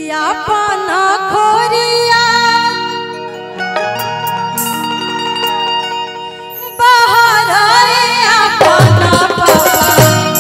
कि अपन खोरिया बाहर आए अपन पापा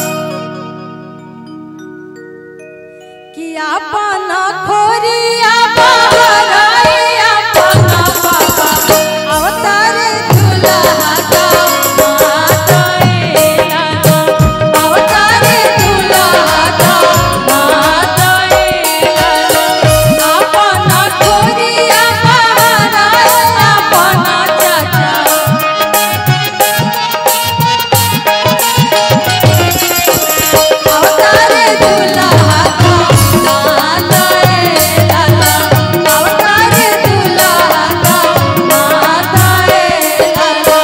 कि अपन खोरिया बाहर आए अपन पापा अवतार दुल्हा का माताए लाला अवतार दुल्हा का माताए लाला अपन खोरिया बाहर आए अपन चाचा अवतारे दुल्हा का माताए लाला अवतारे दुल्हा का माताए लाला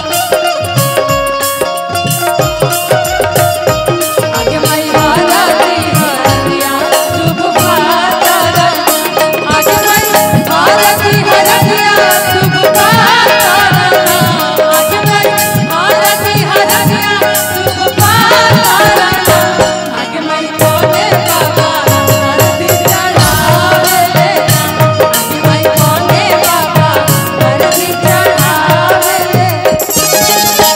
आगे मई भारती हरदिया शुभ भातरन आगे मई भारती हरदिया शुभ भातरन आगे मई भारती हरदिया शुभ भातरन आगे मई कोने बाबा हरदी चढ़ावे ले आगे मई कोने बाबा हरदी चढ़ावे ले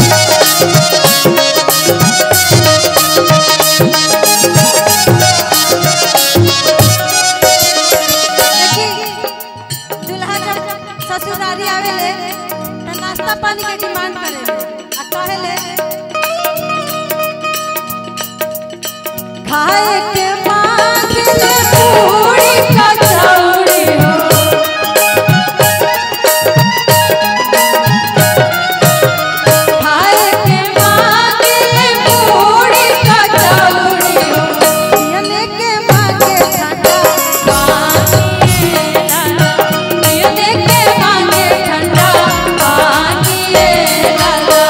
देखी दुल्हा जब ससुरारी आवेले त नाश्ता पानी के डिमांड करेले आ कहेले खाए के मांगले पूरी कचौड़ी हो खाए के मांगले पूरी कचौड़ी हो पियने के मांगे ठंडा पानी लाला पियने के मांगे ठंडा पानी लाला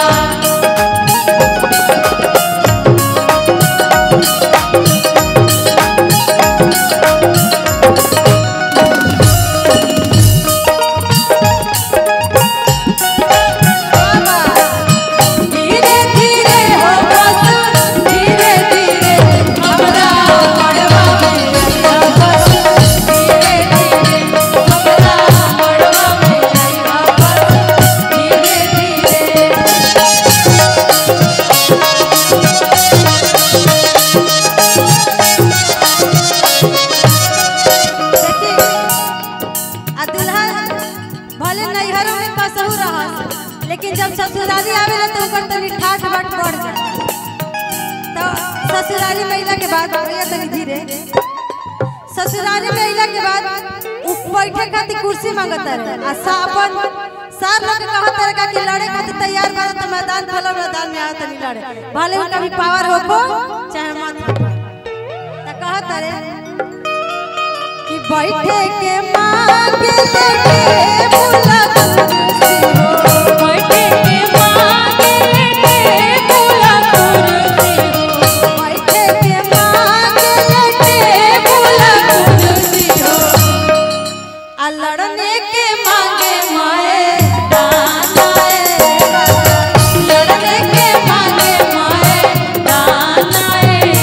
धीरे धीरे हो बस धीरे धीरे हमरा मड़वा में आइया बस धीरे धीरे हमरा मड़वा में आइया बस धीरे धीरे देखी आ दुल्हा भले नैहरों में कसहू रहस लेकिन जब ससुराली आवेला तो ओकर तनी ठाठ बाट बढ़ जाला तो ससुराली में अइला के बाद भैया तनी धीरे ससुराली में अइला के बाद उ बैठे खातिर कुर्सी मांगता रहे आ सावन सार लोग कहत रहे का कि लड़े खातिर तैयार बार तो मैदान खोलो मैदान में आओ तनी लड़े भले उनका भी पावर होको चाहे मत होको त कहत रहे कि बैठे के मांगे लेके बुला कुर्सी हो बैठे के मांगे लेके बुला कुर्सी हो बैठे के मांगे लेके बुला कुर्सी हो आ लड़ने के मांगे माए दानाए लड़ने के मांगे माए दानाए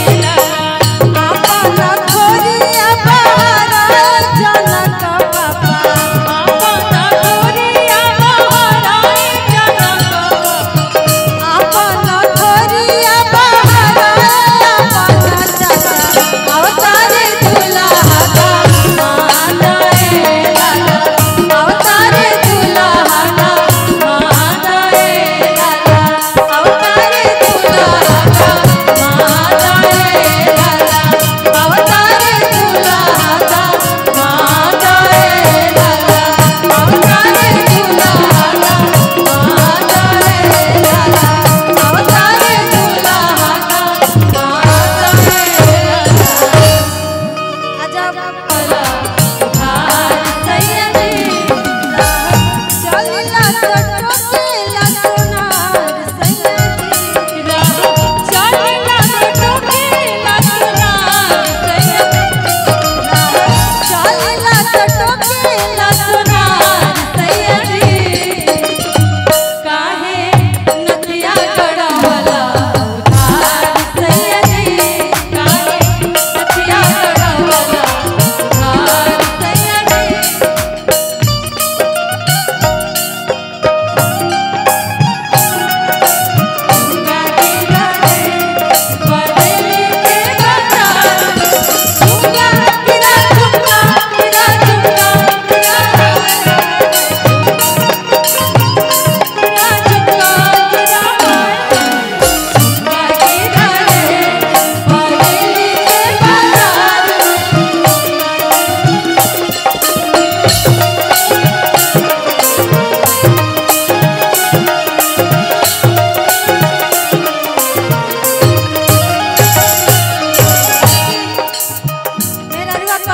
आपन खोरिया बहारा जनक बाबा आपन खोरिया बहारा जनक बाबा आपन खोरिया बहारा आपन चाचा अवतारे दुल्हा का माताए लाला अवतारे दुल्हा का माताए लाला अवतारे दुल्हा का माताए लाला अवतारे दुल्हा का माताए लाला अवतारे दुल्हा का माताए लाला अवतारे दुल्हा का माताए लाला अजब पला उधार सैयदी चलना टटोकेला सोनार सैयदी चलना टटोकेला सोनार सैयदी चलना टटोकेला सोनार सैयदी काहे नदिया गड़ावला उधार सैयदी काहे नदिया गड़ावला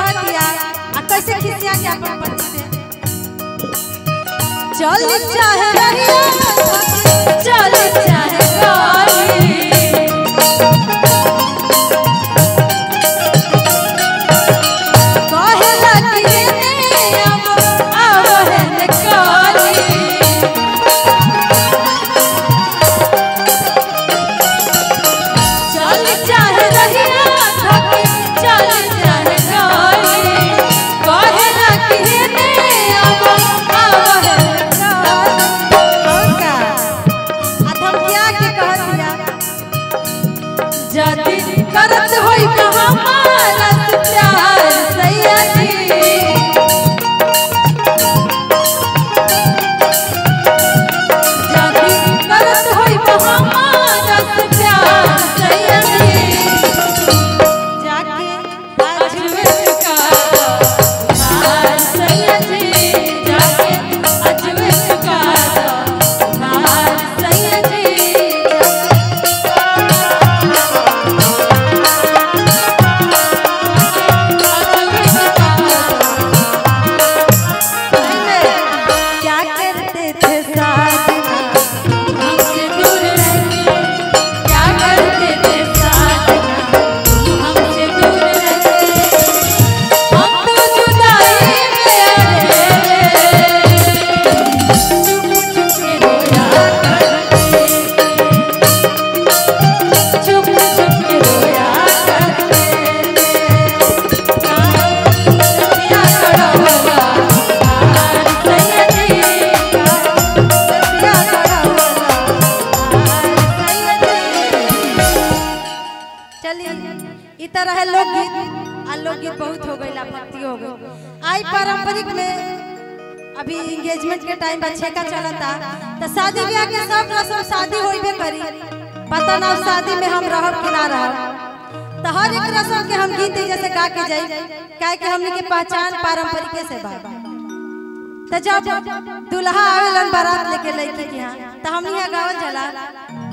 कहतिया आ कैसे खिसिया के अपन पति से चल चाहे रहिया चल चाहे गाड़ी कहे लगी ने अब अब है ने काली चल चाहे रहिया थकी चल चाहे गाली कहे लगी ने अब अब है ने काली का अधम क्या के कह दिया जदी करत होई तो हमारा से प्यार सैया जी जदी करत होई तो हमारा से प्यार सैया जी जाके अजमेर का हार सैया जी जाके अजमेर का हार सैया जी क्या करते थे साजना हमसे दूर रहते क्या करते थे साजना हमसे दूर रहते हम तो जुदाई में अकेले चुप चुप के रोया करते चुप चुप के रोया करते सतिया कड़वला हार सैया जी सतिया कड़वला हार सैया जी चलिए ई तरह है लोकगीत आ लोकगीत बहुत हो गई भक्ति हो गई आई पारंपरिक में अभी एंगेजमेंट के टाइम बा छेका चलता तो शादी ब्याह के सब रस्म शादी होइबे करी पता ना शादी में हम रहब कि ना रहब तो हर एक रस्म के हम गीत जैसे गा के जाई काहे कि हमनी के पहचान पारंपरिक से बा तो जब दुल्हा आवेलन बारात लेके लड़की के यहाँ तो हमनी यहाँ गावल जाला